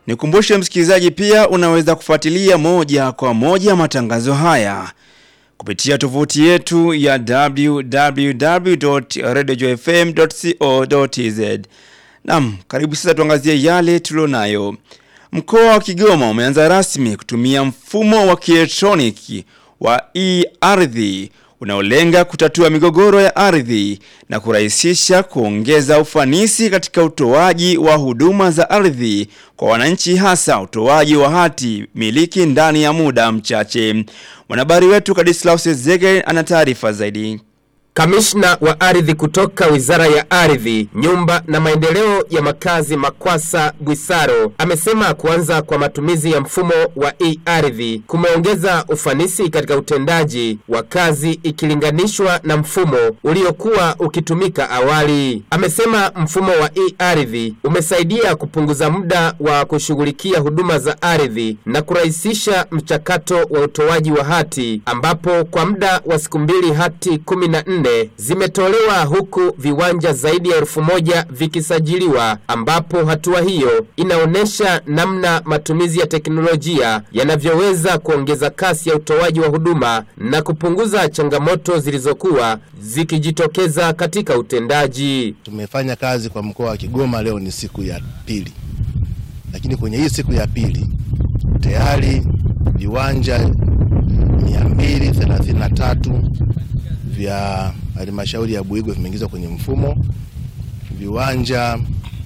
Nikumbushe msikilizaji, pia unaweza kufuatilia moja kwa moja matangazo haya kupitia tovuti yetu ya www.radiojfm.co.tz. Naam, karibu sasa tuangazie yale tulionayo. Mkoa wa Kigoma umeanza rasmi kutumia mfumo wa kielektroniki wa e-ardhi unaolenga kutatua migogoro ya ardhi na kurahisisha kuongeza ufanisi katika utoaji wa huduma za ardhi kwa wananchi hasa utoaji wa hati miliki ndani ya muda mchache. Mwanahabari wetu Kadislaus Zege ana taarifa zaidi. Kamishna wa ardhi kutoka Wizara ya Ardhi, Nyumba na Maendeleo ya Makazi Makwasa Bwisaro amesema kuanza kwa matumizi ya mfumo wa e-ardhi kumeongeza ufanisi katika utendaji wa kazi ikilinganishwa na mfumo uliokuwa ukitumika awali. Amesema mfumo wa e-ardhi umesaidia kupunguza muda wa kushughulikia huduma za ardhi na kurahisisha mchakato wa utoaji wa hati ambapo kwa muda wa siku mbili hati kumi na nne zimetolewa huku viwanja zaidi ya elfu moja vikisajiliwa, ambapo hatua hiyo inaonyesha namna matumizi ya teknolojia yanavyoweza kuongeza kasi ya utoaji wa huduma na kupunguza changamoto zilizokuwa zikijitokeza katika utendaji. Tumefanya kazi kwa mkoa wa Kigoma, leo ni siku ya pili, lakini kwenye hii siku ya pili tayari viwanja 233 vya halmashauri ya Buigwe vimeingizwa kwenye mfumo, viwanja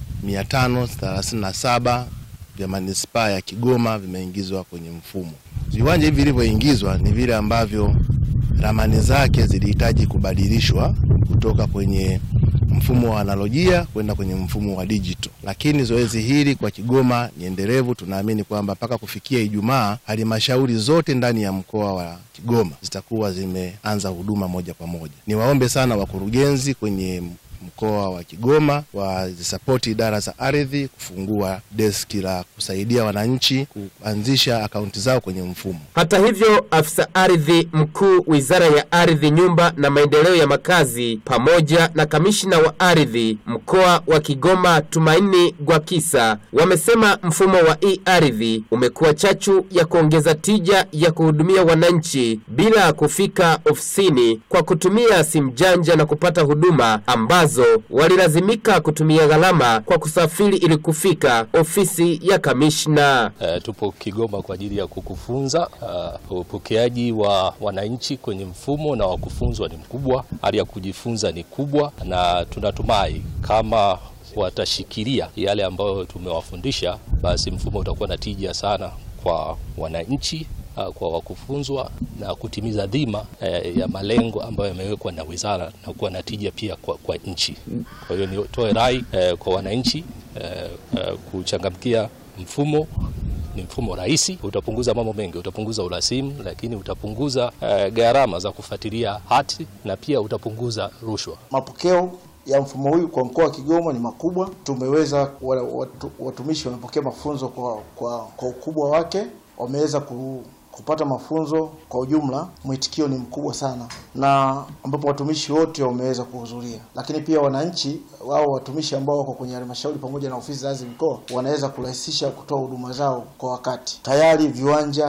537 vya manispaa ya Kigoma vimeingizwa kwenye mfumo. Viwanja hivi vilivyoingizwa ni vile ambavyo ramani zake zilihitaji kubadilishwa kutoka kwenye mfumo wa analojia kwenda kwenye mfumo wa digital, lakini zoezi hili kwa Kigoma ni endelevu. Tunaamini kwamba mpaka kufikia Ijumaa halmashauri zote ndani ya mkoa wa Kigoma zitakuwa zimeanza huduma moja kwa moja. Niwaombe sana wakurugenzi kwenye mkoa wa Kigoma wazisapoti idara za ardhi kufungua deski la kusaidia wananchi kuanzisha akaunti zao kwenye mfumo. Hata hivyo, afisa ardhi mkuu Wizara ya Ardhi, Nyumba na Maendeleo ya Makazi pamoja na kamishna wa ardhi mkoa wa Kigoma Tumaini Gwakisa wamesema mfumo wa e-ardhi umekuwa chachu ya kuongeza tija ya kuhudumia wananchi bila kufika ofisini kwa kutumia simu janja na kupata huduma ambazo walilazimika kutumia gharama kwa kusafiri ili kufika ofisi ya kamishna. Uh, tupo Kigoma kwa ajili ya kukufunza. Uh, upokeaji wa wananchi kwenye mfumo na wakufunzwa ni mkubwa, hali ya kujifunza ni kubwa, na tunatumai kama watashikilia yale ambayo tumewafundisha, basi mfumo utakuwa na tija sana kwa wananchi kwa wakufunzwa na kutimiza dhima eh, ya malengo ambayo yamewekwa na wizara na kuwa na tija pia kwa, kwa nchi. Kwa hiyo nitoe rai eh, kwa wananchi eh, eh, kuchangamkia mfumo. Ni mfumo rahisi, utapunguza mambo mengi, utapunguza urasimu, lakini utapunguza eh, gharama za kufuatilia hati na pia utapunguza rushwa. Mapokeo ya mfumo huu kwa mkoa wa Kigoma ni makubwa. Tumeweza watu, watumishi wamepokea mafunzo kwa, kwa, kwa ukubwa wake, wameweza ku kupata mafunzo kwa ujumla, mwitikio ni mkubwa sana, na ambapo watumishi wote wameweza kuhudhuria, lakini pia wananchi wao watumishi ambao wako kwenye halmashauri pamoja na ofisi za ardhi mkoa wanaweza kurahisisha kutoa huduma zao kwa wakati. Tayari viwanja